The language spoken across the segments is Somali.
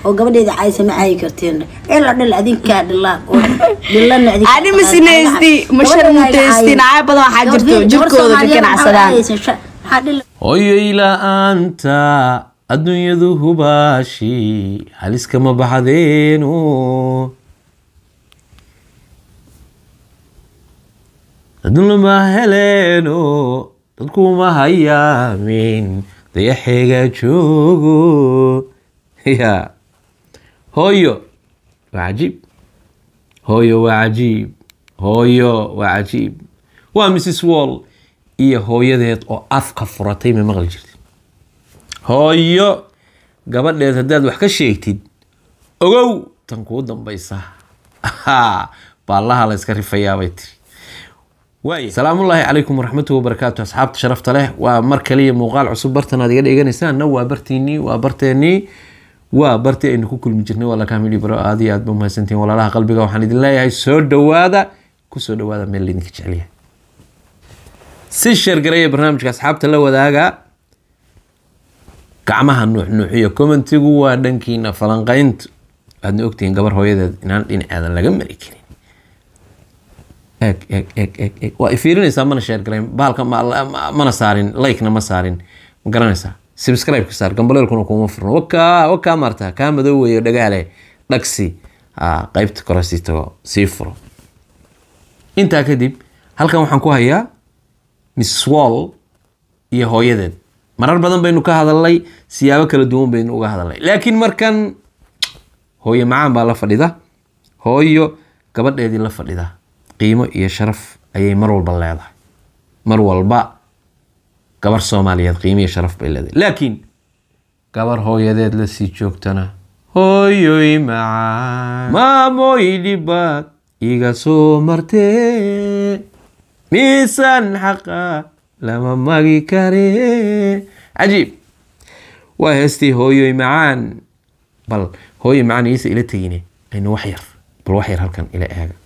oo gabadheeda caysa ma cayi karteen ila dhil adinkaa dhila oo dhilana adinkaa Ani ma sinaysti, ma sharmuutaystin, caay badan waxaa jirto, jirkooda ka ganacsadaan. hooyoy la-aanta adduunyadu hubaashi haliskama baxdeeno adduunlama heleeno dadkuma hayaamin dayaxeega joogo ya hooyo waa cajiib hooyo waa cajiib hooyo waa cajiib waa mrs wall iyo hooyadeed oo afka furatay ma maqli jirtid hooyo gabadheed haddaad wax ka sheegtid ogow tan kuu dambaysa baallaha la iska rifayaabay tiri waaya salaamullaahi calaykum waraxmatuhi wabarakaatu asxaabta sharafta leh waa mar kaliya muuqaal cusub bartan aad iga dheganaysaan waa bartiinii waa barteenii waa bartii aynu ku kulmi jirnay waa lakaamili baro aad iyo aad ba umahadsantihin walaalaha qalbiga waxaan idin leeyahay soo dhowaada kusoo dhowaada meel laydinka jecelyahay si sheergareeya barnaamijka asxaabta la wadaaga gacmaha nuuxnuuxiyo commentigu waa dhankiina falanqayntu aadna ogtihiin gabar hooyadeed inaan dhinaceeda laga mari karin eeg eeg eeg eeg eeg waa ifiirinaysaa mana sheergarayn bahalka ma- ma- mana saarin likena ma saarin ma garanaysaa subscribe ka saar gambaleelkuna kuma furno wakaa wakaa maarta kaa madow weeyo dhagaale dhagsi ah, qaybta kore sii tago sii furo intaa kadib halkan waxaan ku hayaa miss wall iyo hooyadeed marar badan baynu ka hadalnay siyaabo kala duwan baynu uga hadalnay laakiin markan hooyo macaan baa la fadhida hooyo gabadheedii la fadhida qiimo iyo sharaf ayay mar walba leedahay mar walba gabar soomaaliyeed qiimo iyo sharaf bay leedahay laakiin gabar hooyadeed la sii joogtana hooyoy macaan maamooy dhibaad iga soo martee miisaan xaqa lama magi kare cajiib waa heestii hooyoy macaan bal hooyoy macaan iisa ila tegine aynu wax yar bal wax yar halkan ila eega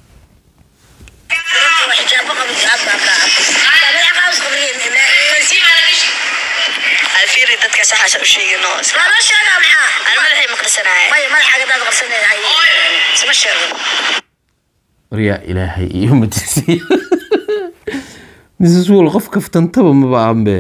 alfiiri dadka saxaasa u sheegino aan madaxay maqlisanaya waryaa ilaahay iyo matisiya mrs wall qof kaftantaba maba aanbe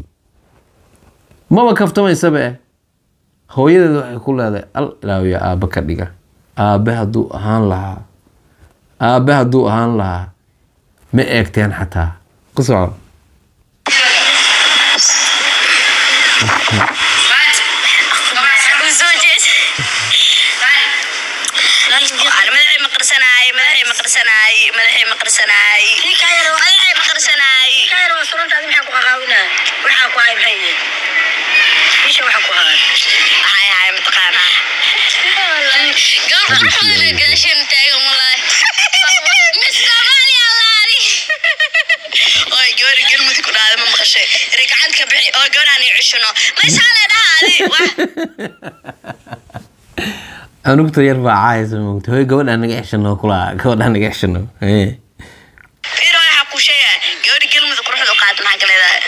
maba kaftamaysabe hooyadeed waxay ku leedahay al ilaawiya aabbe ka dhiga aabbe hadduu ahaan lahaa aabbe hadduu ahaan lahaa ma eegteen xataa ku soco madaxay maqlisanay madaxay maqlisanay madaxay maqlisanay madaxay maqlisanay waxay ahay mataqaanaa gabadha xudile gaashan taagan walaahi mis soomaaliya laari oy gabadha galmudug ku dhaaday ma maqashay ragcad ka bixi oo gabadhaan i cishino maysaale dhahaadi anugta yar baa caaysa moogta hooy gabadhaa naga xeshano kulaa gabadhaa naga xeshano ee fiiro waxaa kuu sheegaya gabadha galmudug quruxda u qaad maxaa ka leedahay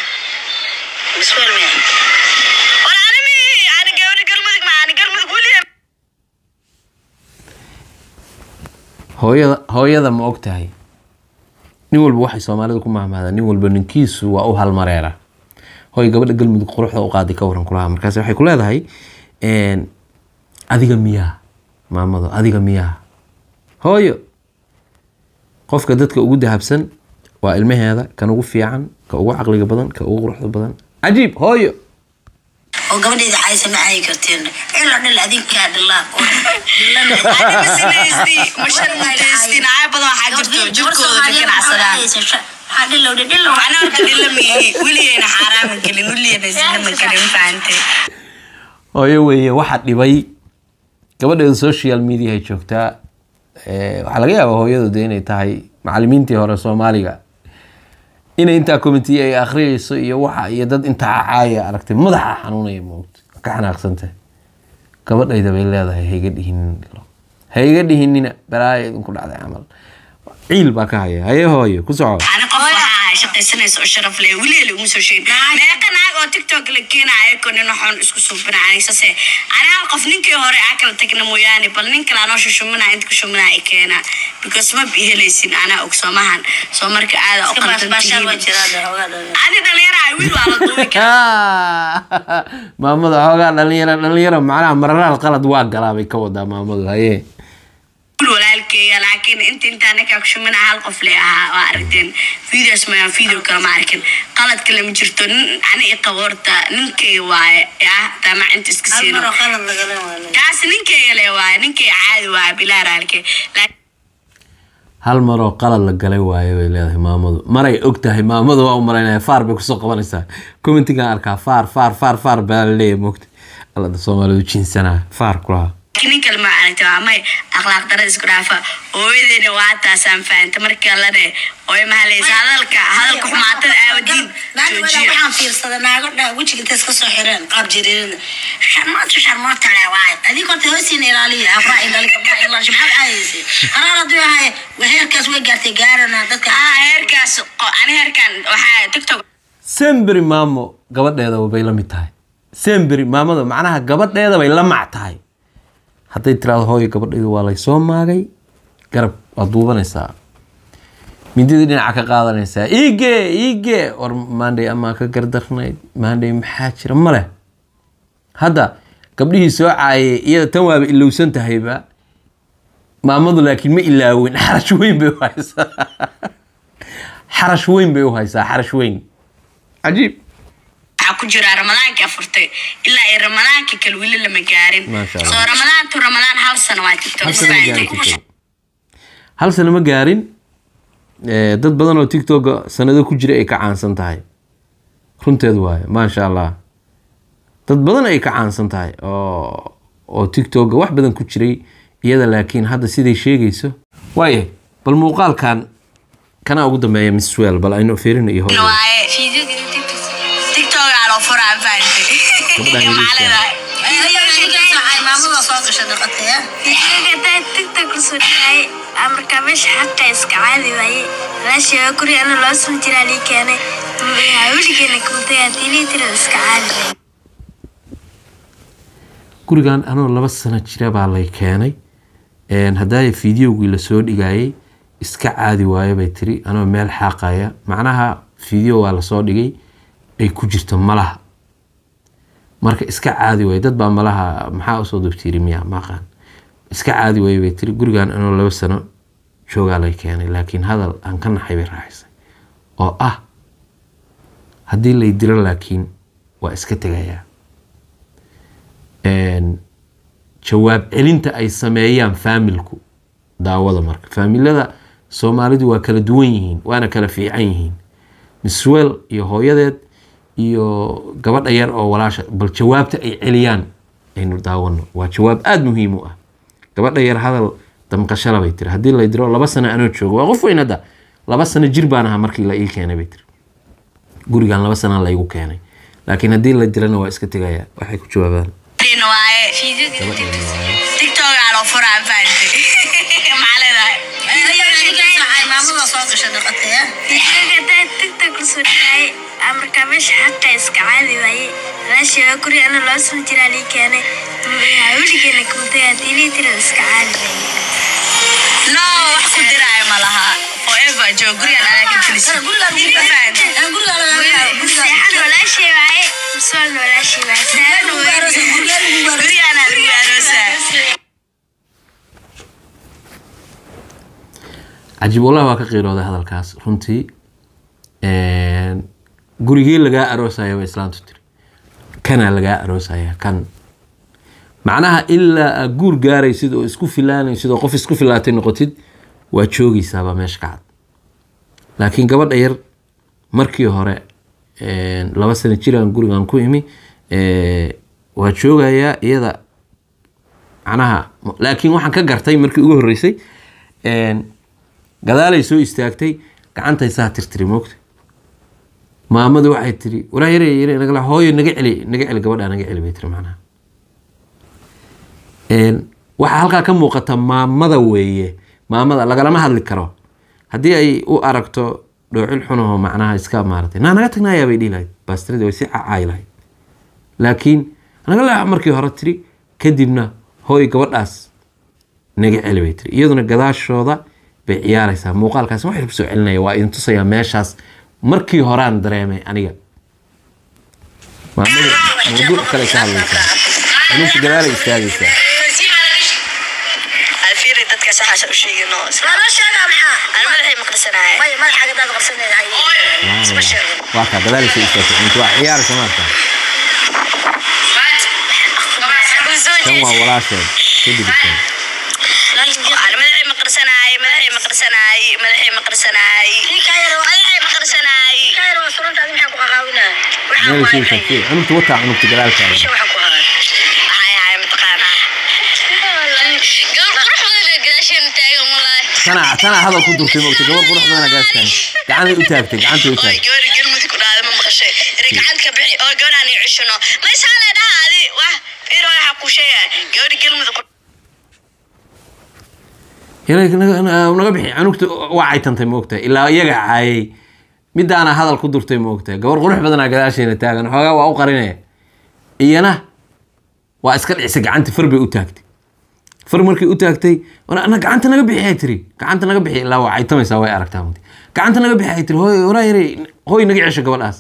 war animi ani gabadha galmudug ma ani galmudug weliya hooyada hooyada ma og tahay nin walba waxay soomaalida ku mahmahdaan nin walba ninkiisu waa u halmareera hooy gabadha galmudug quruxda u qaaday ka waran kulaha markaas waxay ku leedahay een, adiga miyaa maamado adiga miyaa hooyo qofka dadka ugu dahabsan waa ilmaheeda kan ugu fiican ka ugu caqliga badan ka ugu quruxda badan cajiib hooyo oo gabadheeda caysa ma cayi karteen ila dhil adinkaa dhila oo dhilana Ani ma sinaysti, ma sharmuutaystin, caay badan waxaa jirto, jirkooda ka ganacsadaan. Ani horta dhilla ma ihi, weligeyna xaaraaman gelin, weligeyna zina ma gelin, fahantay? hooyo weeye waxa dhibay gabadheeda social media ay joogtaa Eh, waxaa laga yaabaa hooyadu de inay tahay macalimiintii hore soomaaliga inay intaa committee ay akhriyeyso iyo waxa iyo dad intaa caaya aragtay madaxa xanuunaya moogta ka xanaaqsanta gabadhayda bay leedahay hayga dhihinino hayga dhihinina balaaya idinku dhacday camal ciil baa ka haya haye hooyo ku soco ani qof waxaa ahay shaqaysanaysa oo sharaf leh weligeela uma soo sheegin meeqa naag oo tiktok la keenaya ko nin waxaan isku suubinaya sase ani hal qof ninkii hore aa kala tagna mooyaane bal nin kale anoo shushumina inta kushuminaa i keena because ma bi helaysin anaa og soomahan soo marka aada u baasbaashaal waa qaldantihiin jiraa de hoogaa dhalin ani dhalinyaraha wiil waa la duubi kara maamada xoogaa dhalinyaro dhalinyaro macnaha mararaal qalad waa galaa bay ka wadaa maamadu haye wiil walaalkeeya laakiin inta intaa ninkaa kushumina hal qof le ahaa waa aragteen videos mayaan video kale ma arkin qalad kale ma jirto nin ani i qabo horta ninkeyga waaye ah taamac inta iska hal siino maroo qalad lagala waa kaas ninkeyga le waaye ninkeyga caadi waaye bilaa raalke laakiin hal maroo qalad la galay waaye bay leedahay maamadu maray og tahay maamadu waa u malaynaya faar bay kusoo qabanaysaa commentigan arkaa faar faar faar faar baa la leeyahay mogta allada soomaalidu jinsanaa faar kulaha nin kale ma aragta waa may akhlaaq darada isku dhaafa hooyadeena waa taasaan fahanta markii allane ooy mahalaysa hadalka hadalka xumaatada aawadiin joojiya waxaan fiirsada naago dha wejiga intay iska soo xireen qaab jiriirina sharmoota sharmoota le waaye adig horta hoosiina ilaaliya afraa ilali gabdhaa ilaalish maxaad aadaysa qaraar hadduu ahay heerkaas way gaartay gaarana dadka ah heerkaas qo- ani heerkan waxaa tiktok semberi maamo gabadheedaba bay la mid tahay semberi maamada macnaha gabadheeda bay la mac tahay hadday tiraado hooyo gabadhaydu waa lay soo maagay garab waad duubanaysaa mindidii dhinaca ka qaadanaysaa iige iige war maandhay amaa ka gardarnayd maandhay maxaa jira male hadda gabdhihii soo caayay iyada tan waaba ilowsan tahayba maamadu laakiin ma ilaawin xarash weyn bay u haysaa xarash weyn bay u haysaa xarash weyn cajiib waxaa ku jira ramadaanka furtay ilaa ay ramadaanka kale weli lama gaarin Maasha Allah. soo ramadaantu ramadaan hal sano waa tiktok hal sano ma gaarin TikTok. hal sano ma gaarin Eh, dad badan oo tiktoka sanado ku jira ay ka caansan tahay runteedu waaye maasha allah dad badan ay ka caansan tahay oo oo tiktoka wax badan ku jiray iyada laakiin hadda siday sheegayso waaye bal muuqaalkan kana ugu dambeeya miss well bal aynu fiirino iyo hooyo waaye tiktok aa loo furaa fahantay Gabadhaan Maxaa yariiska. leedahay? maamada soo gasha dhaqataya markaa meesha xaqa iska caadi waaye walaasheega gurigana loo soo jiraa lii keenay weligeena kumtaya tilii tirada iska caadi waaye gurigan anoo laba sano jira baa lay keenay Een, haddaaya fideogii lasoo dhigayay iska caadi waayo bay tiri anoo meel xaaqaya macnaha fideo waa lasoo dhigay ay ku jirto malaha marka iska caadi waayo dad baa malaha maxaa usoo dubtiiri miya maaqaan iska caadi waayo bay tiri gurigan anoo laba sano joogaa lay keenay laakiin hadal aan ka naxay bay raaxaysay oo ah haddii lay diro laakiin waa iska tegayaa Een, jawaab celinta ay sameeyaan faamilku daawada marka faamilada soomaalidu waa kala duwan yihiin waana kala fiican yihiin miswell iyo hooyadeed iyo gabadha yar oo walaasha bal jawaabta ay celiyaan aynu daawano waa jawaab aada muhiim u ah gabadha yar hadal damqashala bay tiri haddii la diro laba sano anoo joogo waa qof weyn hadda laba sano jir baan ahaa markii la ii keenay bay tiri gurigan laba sana laygu keenay laakiin haddii la dirana waa iska tegaya waxay ku jawaabaan Din waaye tiktok aa loo furaa fahantay maxaa leedahay maamada soo gasha dhaqataya hadaa tiktok kusoo dhigaaye markaa meesha xaqa iska caadi waaye walaasheega gurigana loo soo jiraa lii keenay weligeena kumtaya tilii tirada iska caadi waaye no wax ku diraayo ma laha forever joog gurigan adaa ka gelis seexan walaashey waaye miswalna walaashey waaye saaran waaye gurigan aa lagu aroosaa cajiib wallahi waa ka qiirooday hadalkaas runtii Een, gurigee lagaa aroosaya bay islaantu tiri kanaa lagaa aroosaya kan macnaha ilaa aad guur gaaraysid oo isku filaanaysid oo qof isku filaatay noqotid waa joogaysaabaa meesha ka cad laakiin gabadha yar markii hore een, laba sano jiraan gurigan ku imi ee, waa joogayaa iyada macnaha laakiin waxaan ka gartay markii ugu horreysay een, gadaalay soo istaagtay gacantay saa tirtiri moogta maamadu waxay tiri walaa yare yare nagala hooyo naga celi naga celi gabadha naga celi bay tiri macnaha Een, waxaa halkaa ka muuqata maamada weeye maamada lagalama hadli karo haddii ay u aragto dhoocil xunaho macnaha iska maaratay naa naga tagnayaa bay dhihi lahayd baastiradii way si cacaayi lahayd laakiin naga leexa markii hore tiri kadibna hooy gabadhaas naga celi bay tiri iyaduna gadaashooda bay ciyaaraysaa muuqaalkaas wax soo celinaya waa idin tusayaa meeshaas markii horaan dareemay aniga maamada mawduuc kale ka hadlaysaa anunta gadaala istaagaysaa alfiiri dadka saxaasa u sheegino lama sheega maxaa aan madaxay maqlisanaya maya madaxaaga daad qarsanayhay isma sheegin waa kaa gadaalisa istaagtay cunto waa ciyaaraysa maarta kan waa walaasheed kadib kan aan madaxay maqlisanay madaxay maqlisanay madaxay maqlisanay madaxay maqlisanay kayar waa suranta adi maxaa ku qaqaawinaa waxaa meel ku sii hayay shaqee cunugta wataa cunugta gadaalkaaga isha waxaa ku hayay hay hay mataqaanaa gabar qurux badan ee gadaasheena taagan walaahi tana tana hadal ku durtay moogta gabar qurux badana gaastaan gacanay u taagtay gacantay u oo taagtay gabar galmudug ku dhaaday ma maqashay ragcad ka bixi oo gabar aan cishano ma isaale dhaha adi wax fiir waxa ku sheegay gabar galmudug Inay naga na- naga bixi cunugta waa caytantay moogta ilaa iyaga caayay midaana hadal ku durtay moogta gabar qurux badanaa gadaasheena taagan xoogaa waa u qarinaya iyana waa iska dhicisay gacanta far bay u taagtay far markay u taagtay "Wana- na gacanta naga bixi ay tiri gacanta naga bixi ilaa waa caytamaysaa way aragtaa mugti gacanta naga bixi ay tiri hooy waraa yare hooy naga cesho gabadhaas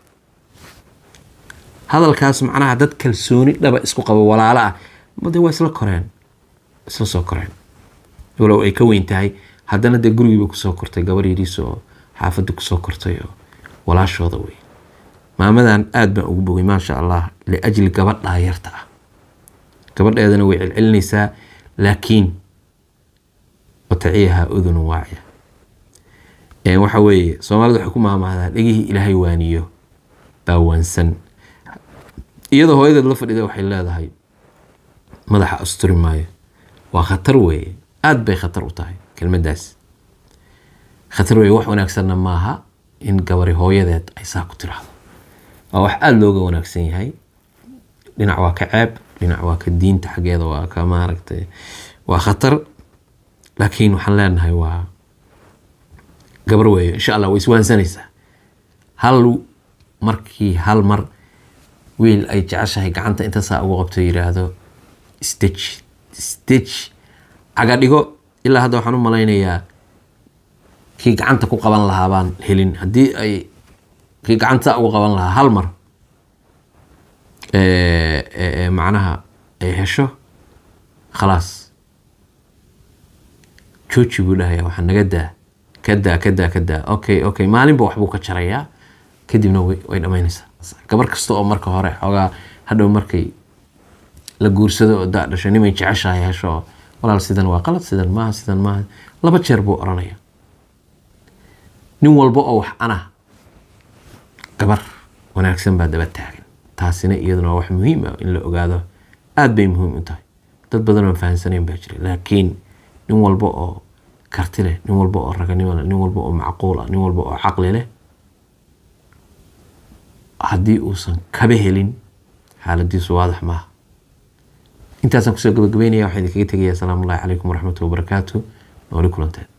hadalkaas macnaha dad kalsooni dhaba isku qabo walaalo ah made waa isla koreen isla soo koreen walow ay ka weyn tahay haddana dee gurigiiba kusoo kortay gabar yariis oo xaafadda kusoo kortay oo walaashooda wey maamadan aad baan ugu bogay maasha allah liajli gabadhaa yarta ah gabadheedana way celcelinaysaa laakiin wataciyaha udunu waaciya Een, waxa weeye soomaalida waxay ku maamahdaa dhegihii ilaahay waaniyo baa waansan iyadoo hooyadeed la fadhida waxay leedahay madaxa asturi maayo waa khatar weeye aad bay khatar u tahay kelmaddaas khatar weeye wax wanaagsanna maaha in gabari hooyadeed ay saa ku tiraahdo waa wax aada looga wanaagsan yahay dhinac waa ka ceeb dhinac waa ka diinta xaggeeda waa ka maaragtay waa khatar laakiin waxaan leenahay waa gabar weeye insha allah way iswaansanaysaa hal markii hal mar wiil ay jeceshahay gacanta inta saa ugu qabto yidhaahdo stitch stitch caga dhigo ilaa hadda waxaan u malaynayaa kii gacanta ku qaban lahaa baan helin haddii ay kii gacanta ugu qaban lahaa hal mar ee, ee, ee, macnaha ay hesho khalaas jooji buu dhahayaa waxaa naga daa ka daa ka daa ka daa okay okay maalinba waxbuu ka jarayaa kadibna way way dhammaynaysaa gabar kasta oo marka hore xoogaa hadhow markay la guursado oo daa dhasho nimay jeceshahay hesho oo walaal sidan waa qalad sidan maaha sidan maaha laba jeer buu oranaya nin walba oo wax ana gabar wanaagsan baa daba taagan taasina iyaduna waa wax muhiim ah in la ogaado aad bay muhiim u tahay dad badan oo fahansanayn baa jira laakiin nin walba oo karti leh nin walba oo raganimo leh nin walba oo macquul ah nin walba oo caqli leh haddii uusan kaba helin xaaladiisu waadax maaha intaasaan kusoo gabagabeynaya waxaan idinkaga tegayaa asalaamu ullahi calaykum waraxmatullahi wabarakaatu nooli kulanteed